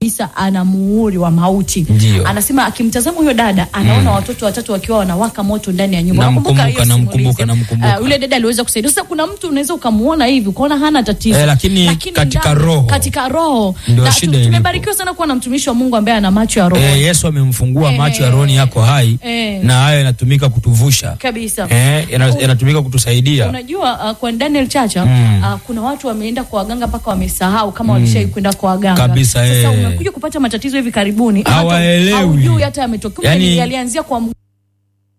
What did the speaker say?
kabisa ana muhuri wa mauti. Ndio. Anasema akimtazama huyo dada anaona watoto watatu wakiwa wanawaka moto ndani ya nyumba. Namkumbuka, Unakumbuka hiyo namkumbuka, simulizi? namkumbuka. Ah, yule dada aliweza kusaidia. Sasa kuna mtu unaweza ukamuona hivi ukaona hana tatizo, Eh, lakini katika roho. katika roho Ndio Na shida tu- ilipo. tumebarikiwa sana kuwa na mtumishi wa Mungu ambaye ana macho ya roho Eh, Yesu amemfungua Eh, macho ya rohoni yako hai eh. na hayo yanatumika kutuvusha kabisa. eh, yana- yanatumika kutusaidia Unajua uh, kwa Daniel Chacha Mm. uh, kuna watu wameenda kwa waganga mpaka wamesahau kama walishai kwenda kwa waganga Kabisa, Sasa eh. unakuja kupata matatizo hivi karibuni hata Hawaelewi. haujui hata yametokea Yani- yalianzia kwa